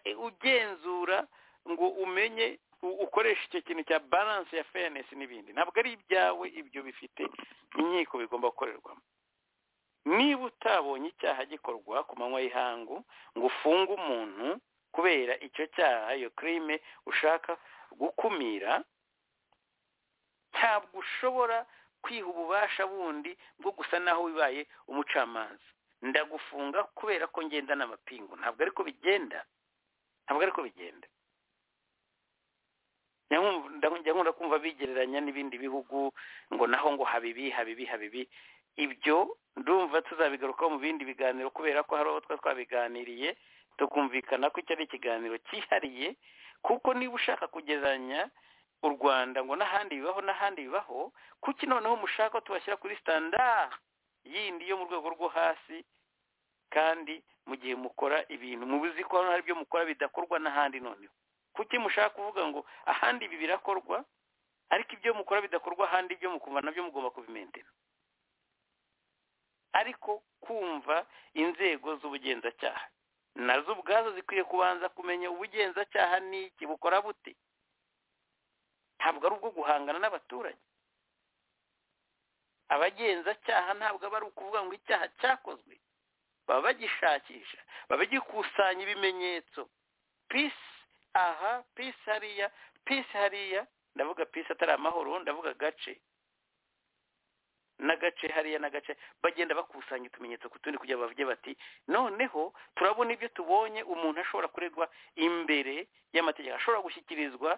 eh, ugenzura ngo umenye u- ukoresha icyo kintu cya balance ya fairness n'ibindi ntabwo ari ibyawe ibyo bifite inkiko bigomba gukorerwamo niba utabonye icyaha gikorwa ku manywa y'ihangu ngo ufunge umuntu kubera icyo cyaha iyo kirime ushaka gukumira ntabwo ushobora kwiha ububasha bundi bwo gusa naho wibaye umucamanza ndagufunga kubera ko ngendana amapingu ntabwo ariko bigenda ntabwo ariko bigenda njya nkunda kumva bigereranya n'ibindi bihugu ngo naho ngo habibi habibi habibi ibyo ndumva tuzabigarukaho mu bindi biganiro kubera ko hari abo tuba twabiganiriye tukumvikana ko icyo ari ikiganiro cyihariye kuko niba ushaka kugereranya u rwanda ngo n'ahandi bibaho n'ahandi bibaho kuki noneho mushaka ko tubashyira kuri sitandari yindi yo mu rwego rwo hasi kandi mu gihe mukora ibintu mubuzi ko hano hari ibyo mukora bidakorwa n'ahandi noneho kuki mushaka kuvuga ngo ahandi ibi birakorwa ariko ibyo mukora bidakorwa ahandi ibyo mukumva nabyo mugomba kubimentera ariko kumva inzego z'ubugenzacyaha nazo ubwazo zikwiye kubanza kumenya ubugenzacyaha n'iki bukora bute ntabwo ari ubwo guhangana n'abaturage abagenzacyaha ntabwo aba ari ukuvuga ngo icyaha cyakozwe baba bagishakisha baba bagikusanya ibimenyetso pisi aha pisi hariya pisi hariya ndavuga pisi atari amahoro ndavuga agace n'agace hariya n'agace bagenda bakusanya utumenyetso ku tundi kugira ngo bavuge bati noneho turabona ibyo tubonye umuntu ashobora kuregwa imbere y'amategeko ashobora gushyikirizwa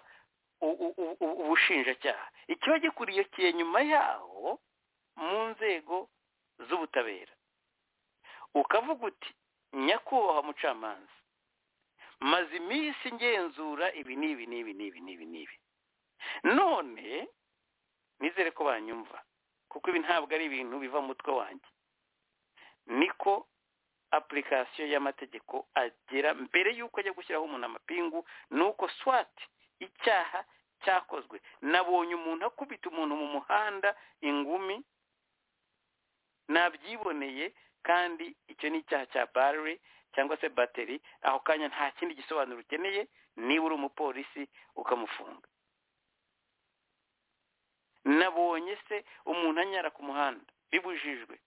ubushinjacyaha ikiba gikuriye kiye nyuma yaho mu nzego z'ubutabera ukavuga uti nyakubahwa mucamanza maze iminsi ngenzura ibi n'ibi n'ibi n'ibi n'ibi n'ibi none nizere ko banyumva kuko ibi ntabwo ari ibintu biva mu mutwe wanjye niko apulikasiyo y'amategeko agera mbere y'uko ajya gushyiraho umuntu amapingu ni uko swati icyaha cyakozwe nabonye umuntu akubita umuntu mu muhanda ingumi nabyiboneye kandi icyo ni icyaha cya barire cyangwa se bateri aho kanya nta kindi gisobanuro ukeneye niba uri umupolisi ukamufunga nabonye se umuntu anyara ku muhanda bibujijwe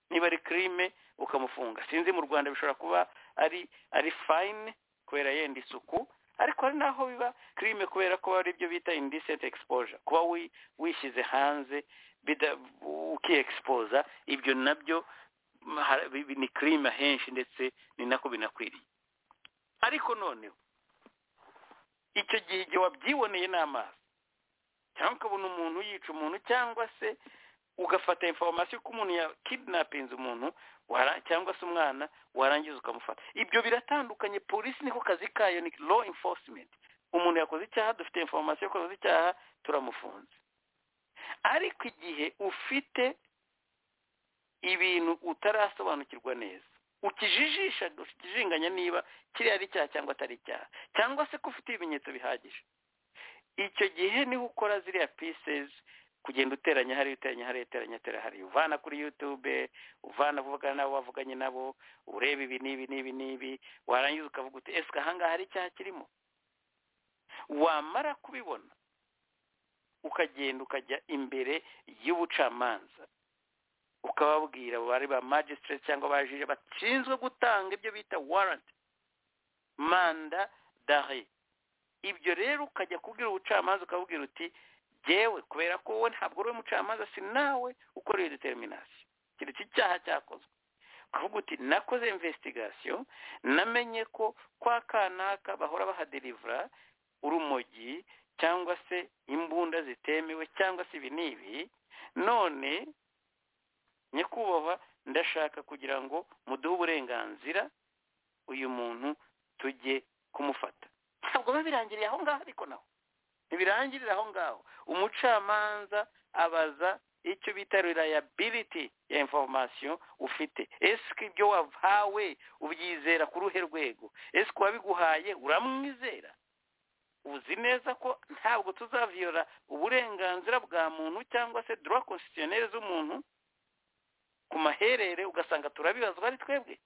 niba ari kirime ukamufunga sinzi mu rwanda bishobora kuba ari ari fayine kubera yenda isuku ariko hari n'aho biba kirime kubera ko ari byo bita indisent exposure kuba wishyize hanze ukiexpoza ibyo nabyo ni kirime henshi ndetse ni nako binakwiriye ariko noneho icyo gihe igihe wabyiboneye n'amaso cyangwa ukabona umuntu yica umuntu cyangwa se ugafata informasiyo ko umuntu yakidinapinze umuntu cyangwa se umwana warangiza ukamufata ibyo biratandukanye polisi niko kazi kayo ni law enforcement umuntu yakoze icyaha dufite informasiyo ko yakoze icyaha turamufunze ariko igihe ufite ibintu utarasobanukirwa neza ukijijisha ukijinganya niba kiriya ari icyaha cyangwa atari icyaha cyangwa se ko ufite ibimenyetso bihagije icyo gihe niho ukora ziriya pisezi kugenda uteranya hariya uteranya hariya uteranya uteranya hariya uvana kuri yutube uvana uvugana nabo wavuganye nabo ureba ibi n'ibi n'ibi n'ibi warangiza ukavuga uti ese ahangaha hari icyaha kirimo wamara kubibona ukagenda ukajya imbere y'ubucamanza ukababwira bari ba magisitire cyangwa abajije bashinzwe gutanga ibyo bita waranti manda dare ibyo rero ukajya kubwira ubucamanza ukabubwira uti yewe kubera ko wowe ntabwo uri umucamanza si nawe ukora iyo determinasiyo keretse icyaha cyakozwe ukavuga uti nakoze imvesitigasiyo namenye ko kwa kanaka bahora bahaderivura urumogi cyangwa se imbunda zitemewe cyangwa se ibi n'ibi none nyakubahwa ndashaka kugira ngo muduhe uburenganzira uyu muntu tujye kumufata ntabwo biba birangiriye aho ngaho ariko naho ntibirangirira aho ngaho umucamanza abaza icyo bita rirayabiriti ya informasiyo ufite ese ibyo wahawe ubyizera ku ruhe rwego ese uwabiguhaye uramwizera uzi neza ko ntabwo tuzaviyora uburenganzira bwa muntu cyangwa se dora konsitiyoneri z'umuntu ku maherere ugasanga turabibazwa ari twebwe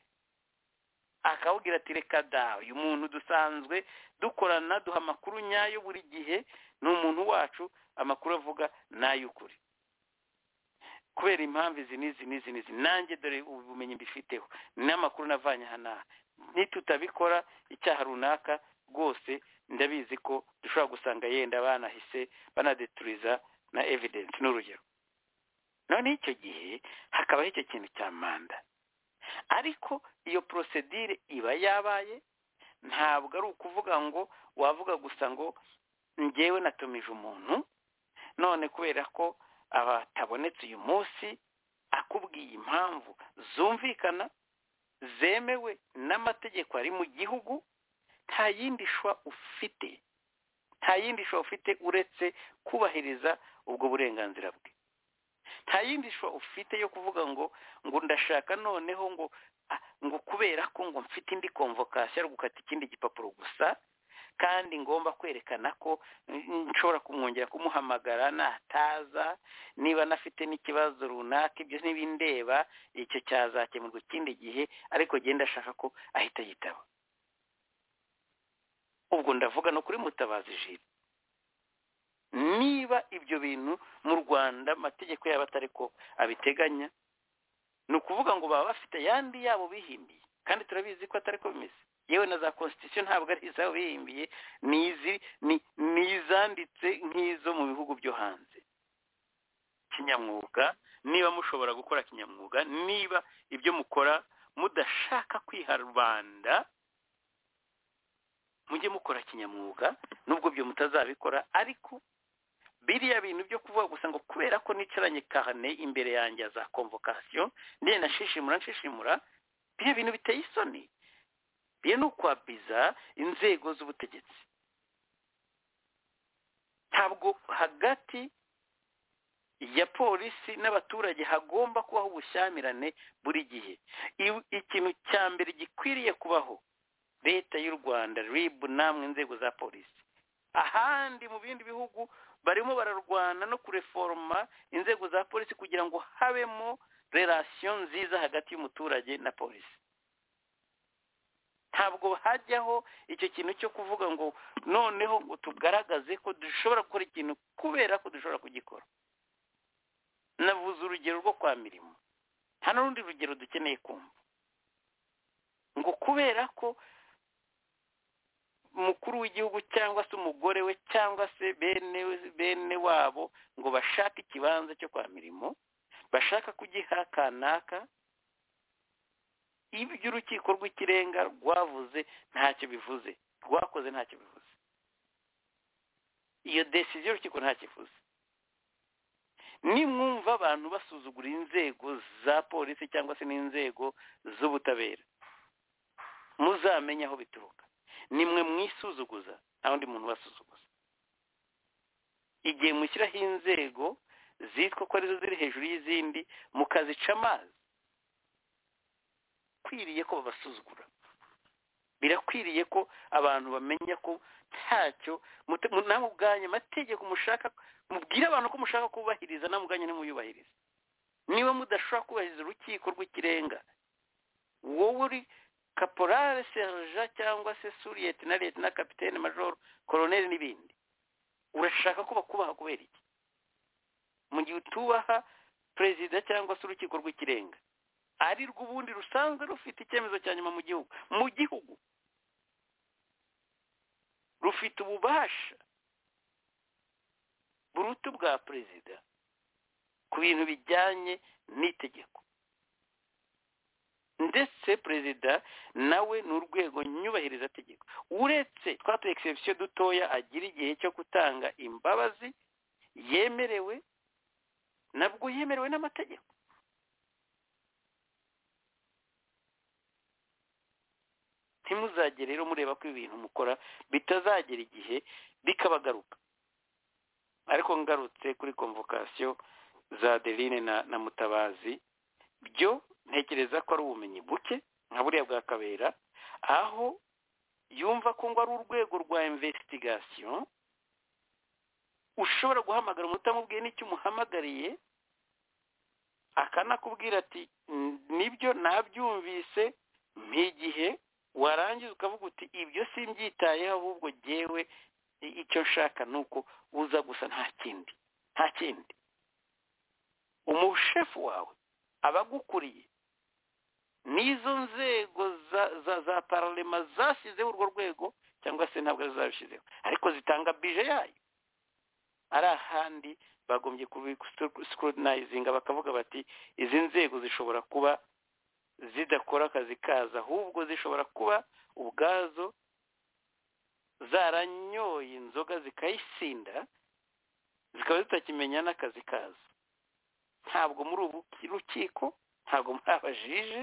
akawubwira ati reka da uyu muntu dusanzwe dukorana duha amakuru nyayo buri gihe ni umuntu wacu amakuru avuga n'ay'ukuri kubera impamvu izi n'izi n'izi n'izi nanjye dore ubumenyi mbifiteho n'amakuru navanye aha n'aha nitutabikora icyaha runaka rwose ndabizi ko dushobora gusanga yenda banahise banadeturiza na evidensi n'urugero noneho icyo gihe hakabaho icyo kintu cya manda ariko iyo porosedire iba yabaye ntabwo ari ukuvuga ngo wavuga gusa ngo ngewe natumije umuntu none kubera ko abatabonetse uyu munsi akubwiye impamvu zumvikana zemewe n'amategeko ari mu gihugu nta yindi shwa ufite nta yindi shwa ufite uretse kubahiriza ubwo burenganzira bwe nta yindi shwa ufite yo kuvuga ngo ngo ndashaka noneho ngo ah, ngo kubera ko ngo mfite indi konvokasiyo ari gukata ikindi gipapuro gusa kandi ngomba kwerekana ko mm, nshobora kumwongera kumuhamagara nataza niba anafite n'ikibazo runaka ibyo ntibindeba icyo cyazakemurwa ikindi gihe ariko genda ashaka ko ahita yitaba ubwo ndavuga no kuri mutabazi jiri niba ibyo bintu mu rwanda amategeko yabo atari ko abiteganya ni ukuvuga ngo baba bafite ayandi yabo bihimbiye kandi turabizi ko atari ko bimeze yewe na za constitution ntabwo ari izabo bihimbiye ni izi ni- ni izanditse nk'izo mu bihugu byo hanze kinyamwuga niba mushobora gukora kinyamwuga niba ibyo mukora mudashaka kwiharubanda mujye mukora kinyamwuga nubwo byo mutazabikora ariko biriya bintu byo kuvuga gusa ngo kubera ko nicaranye kahane imbere yanjye ya za konvokasiyo ngenda nshishimura nshishimura biriya bintu biteye isoni biri no kwabiza inzego z'ubutegetsi ntabwo hagati ya polisi n'abaturage hagomba kubaho ubushyamirane buri gihe Iw- ikintu cya mbere gikwiriye kubaho leta y'u rwanda ribu namwe inzego za polisi ahandi mu bindi bihugu barimo bararwana no kureforoma inzego za polisi kugira ngo habemo relasiyo nziza hagati y'umuturage na polisi ntabwo hajyaho icyo kintu cyo kuvuga ngo noneho ngo tugaragaze ko dushobora gukora ikintu kubera ko dushobora kugikora navuze urugero rwo kwa mirimo nta n'urundi rugero dukeneye kumva ngo kubera ko umukuru w'igihugu cyangwa se umugore we cyangwa se bene we- bene wabo ngo bashake ikibanza cyo kwa mirimo bashaka kugiha kanaka ibyo urukiko rw'ikirenga rwavuze ntacyo bivuze rwakoze ntacyo bivuze iyo desiziyo y'urukiko ntacyo ivuze nimwumva abantu basuzugura inzego za polisi cyangwa se n'inzego z'ubutabera muzamenye aho bituruka nimwe mwisuzuguza nta wundi muntu ubasuzuguza igihe mushyiraho inzego zitwa ko arizo ziri hejuru y'izindi mukazica amazi kwiriye ko babasuzugura birakwiriye ko abantu bamenya ko ntacyo mute- mu- namwe ubwanyu amategeko mushaka mubwire abantu ko mushaka kubahiriza namwe ubwanyu ntimuyubahirize niba mudashobora kubahiriza urukiko rw'ikirenga wowe uri kaporale serija cyangwa se suriyeti na leta na kapitene majoro koroneri n'ibindi urashaka ko bakubaha kubera iki mu gihe utubaha perezida cyangwa se urukiko rw'ikirenga ari rw'ubundi rusanzwe rufite icyemezo cya nyuma mu gihugu mu gihugu rufite ububasha buruta ubwa perezida ku bintu bijyanye n'itegeko ndetse perezida nawe ni urwego nyubahiriza tegeko uretse twa tu egisepsiyo dutoya agira igihe cyo gutanga imbabazi yemerewe nabwo yemerewe n'amategeko ntimuzagere rero mureba ko ibintu mukora bitazagera igihe bikabagaruka ariko ngarutse kuri konvokasiyo za derine na, na mutabazi byo ntekereza ko ari ubumenyi buke nka buriya bwa kabera aho yumva ko ngo ari urwego rwa investigasyon ushobora guhamagara umutamubwiye n'icyo umuhamagariye akanakubwira ati "Mm, nibyo nabyumvise mpigihe warangiza ukavuga uti ibyo simbyitayeho ahubwo jyewe i- icyo nshaka ni uko uza gusa nta kindi nta kindi umushefu wawe abagukuriye n'izo nzego za za, za paralema zashyizeho urwo rwego cyangwa se ntabwo zabishyizeho ariko zitanga bije yayo ari ahandi bagombye kubiscrutinizinga bakavuga bati izi nzego zishobora kuba zidakora akazi kazo ahubwo zishobora kuba ubwazo zaranyoye inzoga zikayisinda zikaba zitakimenya n'akazi kazo ntabwo muri ubu rukiko ntabwo muri abajije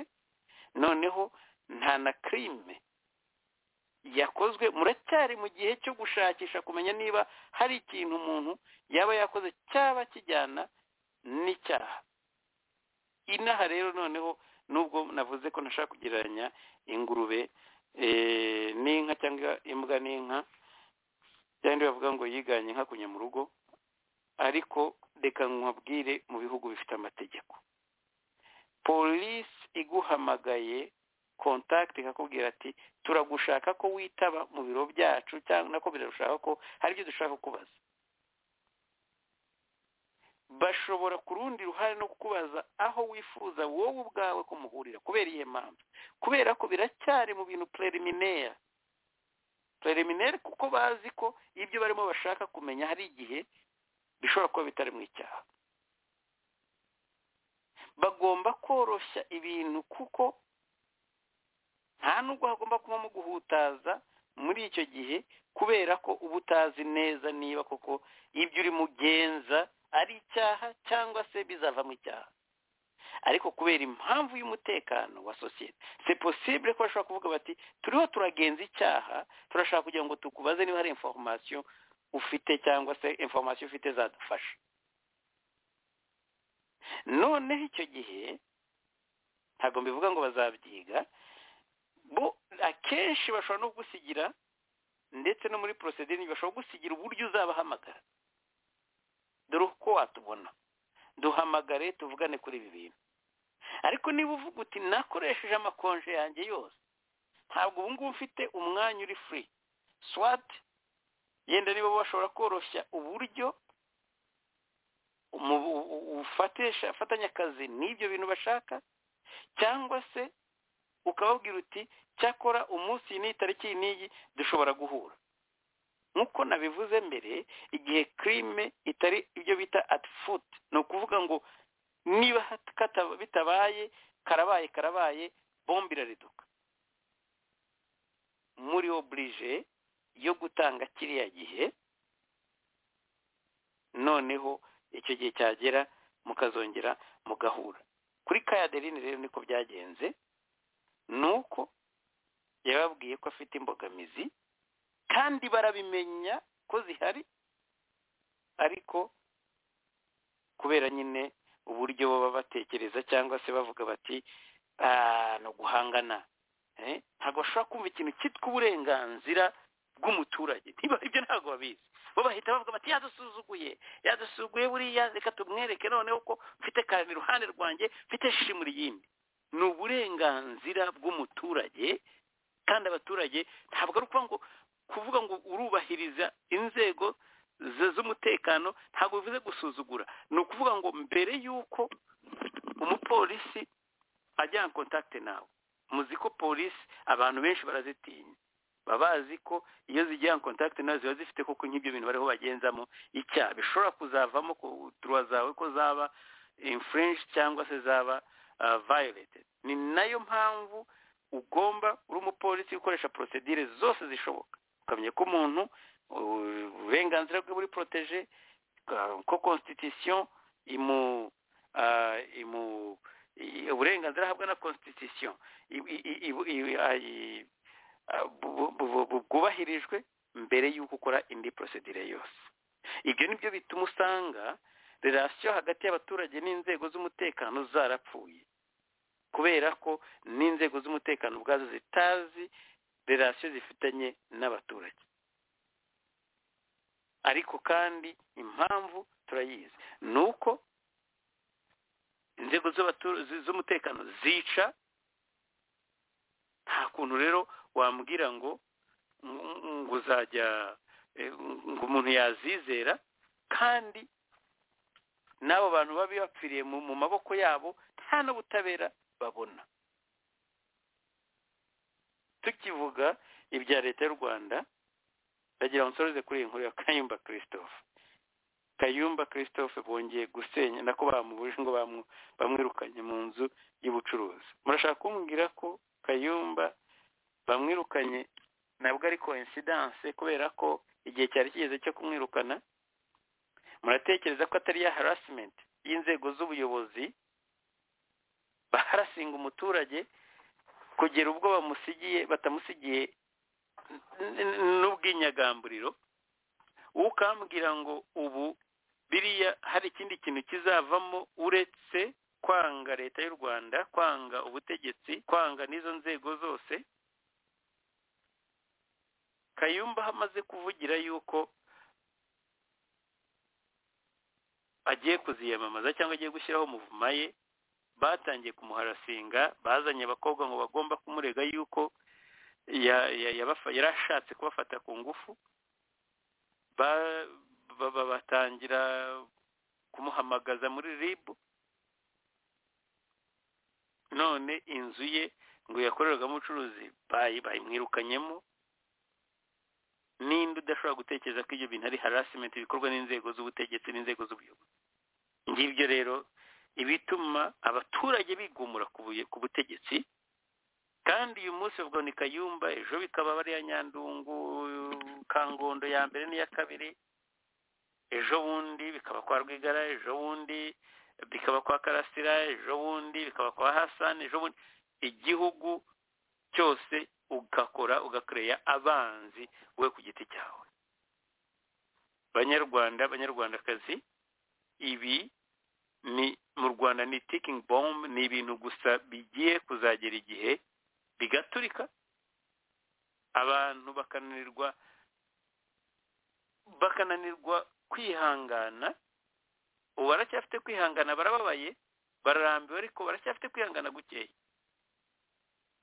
noneho nta na kirime yakozwe muracyari mu gihe cyo gushakisha kumenya niba hari ikintu umuntu yaba yakoze cyaba kijyana n'icyaha inaha rero noneho nubwo navuze ko ntashaka kugereranya ingurube eh, n'inka cyangwa imbwa n'inka cyangwa bavuga ngo yiganye inka kunya mu rugo ariko reka nkubwire mu bihugu bifite amategeko polisi iguhamagaye kontakiti ikakubwira ati turagushaka ko witaba mu biro byacu cyangwa nako birarushaka ko hari ibyo dushaka kukubaza bashobora ku rundi ruhare no kukubaza aho wifuza wowe ubwawe kumuhurira kubera iyo mpamvu kubera ko biracyari mu bintu preliminaire preliminaire kuko bazi ko ibyo barimo bashaka kumenya hari igihe bishobora kuba bitari mu icyaha bagomba koroshya ibintu kuko nta nubwo hagomba kubamo guhutaza muri icyo gihe kubera ko uba utazi neza niba koko ibyo uri mugenza ari icyaha cyangwa se bizava mu icyaha ariko kubera impamvu y'umutekano wa sosiyete se posibule ko bashobora kuvuga bati turiho turagenza icyaha turashaka kugira ngo tukubaze niba hari inforomasiyo ufite cyangwa se inforomasiyo ufite zadufasha noneho icyo gihe ntabwo mbivuga ngo bazabyiga bo akenshi bashobora no kugusigira ndetse no muri porosederi bashobora gusigira uburyo uzabahamagara dore uko watubona duhamagare tuvugane kuri ibi bintu ariko niba uvuga uti nakoresheje amakonje yanjye yose ntabwo ubu ngubu ufite umwanya uri furi swati yenda niba bashobora koroshya uburyo ufatisha afatanya akazi n'ibyo bintu bashaka cyangwa se ukababwira uti cyakora umunsi n'iyi tariki n'iyi dushobora guhura nk'uko nabivuze mbere igihe kirime itari ibyo bita ati futi ni ukuvuga ngo niba bitabaye karabaye karabaye bombe irariduka muri oburije yo gutanga kiriya gihe noneho icyo gihe cyagera mukazongera mugahura kuri kayaderini rero niko byagenze ni uko yababwiye ko afite imbogamizi kandi barabimenya ko zihari ariko kubera nyine uburyo baba batekereza cyangwa se bavuga bati ni uguhangana ntabwo bashobora kumva ikintu cyitwa uburenganzira bw'umuturage niba ibyo ntabwo babizi bo bahita bavuga bati yadusuzuguye yadusuzuguye buriya reka tumwereke noneho ko mfite karani iruhande rwanjye mfite shimu yindi ni uburenganzira bw'umuturage kandi abaturage ntabwo ari ukuvuga ngo kuvuga ngo urubahiriza inzego z'umutekano ntabwo bivuze gusuzugura ni ukuvuga ngo mbere y'uko umupolisi ajyana kontakite nawe muzi ko polisi abantu benshi barazitinya baba bazi ko iyo zijyana kontakite nawe ziba zifite koko nk'ibyo bintu bariho bagenzamo icyaha bishobora kuzavamo turuwa zawe ko zaba infurenshi cyangwa se zaba vayorete ni nayo mpamvu ugomba uri umupolisi gukoresha porosedire zose zishoboka ukamenya ko umuntu uburenganzira bwe buri poroteje ko konstitution imu imu uburenganzira ahabwa na konstitution bwubahirijwe mbere y'uko ukora indi porosedire yose ibyo nibyo bituma usanga relasiyo hagati y'abaturage n'inzego z'umutekano zarapfuye kubera ko n'inzego z'umutekano ubwazo zitazi relasiyo zifitanye n'abaturage ariko kandi impamvu turayizi ni uko inzego z'umutekano zica nta kuntu rero wambwira ngo ngo uzajya ngo umuntu yazizera kandi n'abo bantu babi bapfiriye mu maboko yabo nta n'ubutabera babona tukivuga ibya leta y'u rwanda ndagira ngo nsoreze kuri iyi nkuru ya kayumba christophe kayumba christophe bongeye gusenya nako bamubuje ngo bamwirukanye mu nzu y'ubucuruzi murashaka kumbwira ko kayumba bamwirukanye ntabwo ari koinsidanse kubera ko igihe cyari kigeze cyo kumwirukana muratekereza ko atari iya harasimenti y'inzego z'ubuyobozi baharasinga umuturage kugera ubwo bamusigiye batamusigiye n- n- n'ubwinyagamburiro ukambwira ngo ubu biriya hari ikindi kintu kizavamo uretse kwanga leta y'u rwanda kwanga ubutegetsi kwanga n'izo nzego zose kayumba aho amaze kuvugira yuko agiye kuziyamamaza cyangwa agiye gushyiraho umuvuma ye batangiye kumuharasinga bazanye abakobwa ngo bagomba kumurega yuko ya- ya- yabafa- yari ashatse kubafata ku ngufu Ba- ba- ba- batangira kumuhamagaza muri ribu none inzu ye ngo yakorerwamo ubucuruzi bayi- bayimwirukanyemo ninde udashobora gutekereza ko ibyo bintu ari harasimenti bikorwa n'inzego z'ubutegetsi n'inzego z'ubuyobozi ngibyo rero ibituma abaturage bigumura ku buye- ku butegetsi kandi uyu munsi bavuga ni kayumba ejo bikaba bariya nyandungu kangondo ya mbere n'iya kabiri ejo bundi bikaba kwa rwigara ejo bundi bikaba kwa karasira ejo bundi bikaba kwa hasani ejo bundi igihugu cyose ugakora ugakoreya abanzi wowe ku giti cyawe banyarwanda banyarwandakazi ibi ni mu rwanda ni tikingi bomb ni ibintu gusa bigiye kuzagera igihe bigaturika abantu bakananirwa bakananirwa kwihangana ubu baracyafite kwihangana barababaye bararambiwe ariko baracyafite kwihangana gukeya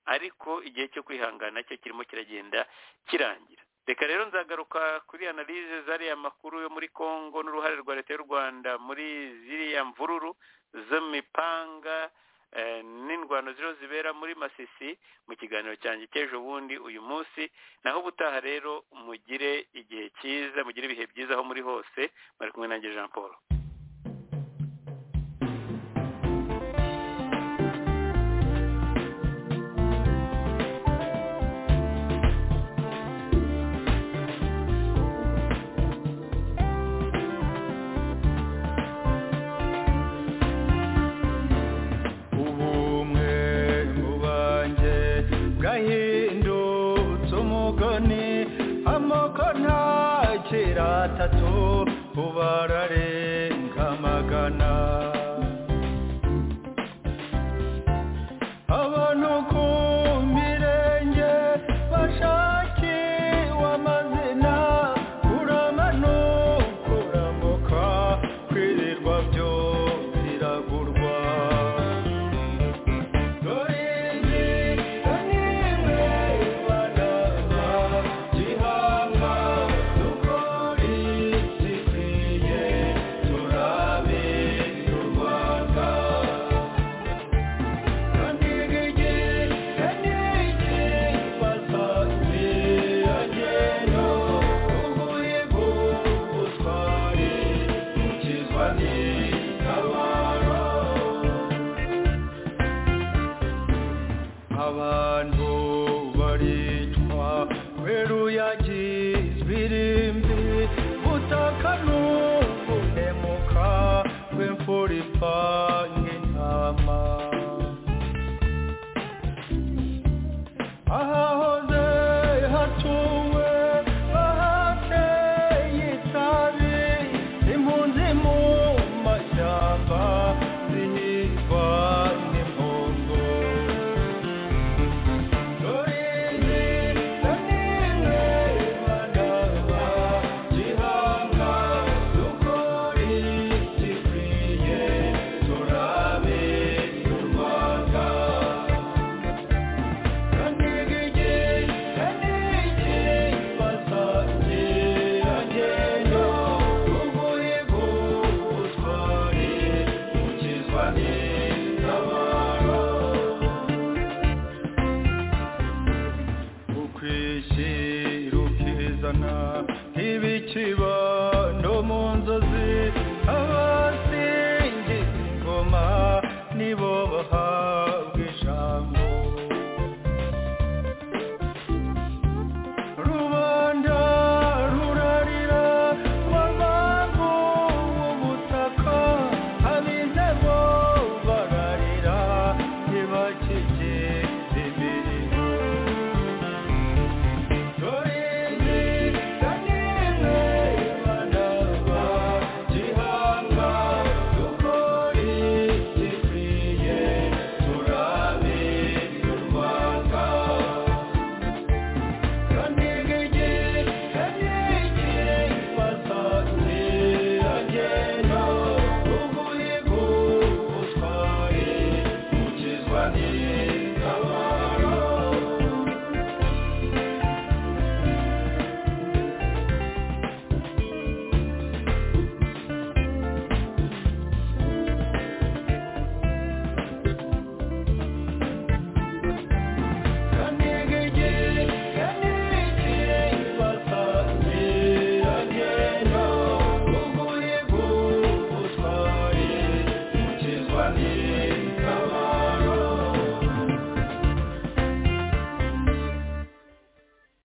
ariko igihe cyo kwihangana cyo kirimo kiragenda kirangira reka rero nzagaruka kuri analize zariya makuru yo muri congo n'uruhare rwa leta y'u rwanda muri ziriya mvururu z'imipanga eh, n'indwano ziriho zibera muri masisi mu kiganiro cyanjye cy'ejo bundi uyu munsi naho ubutaha rero mugire igihe cyiza mugire ibihe byiza aho muri hose bari kumwe nanjye jean paul ubumwe mu banjye bwahindutse umugani amoko ntakira atatu ubu ararenga magana abantu ku mirenge bashakiwe amazina kuramukuramuka kwirirwa byo biragurwa abantu bari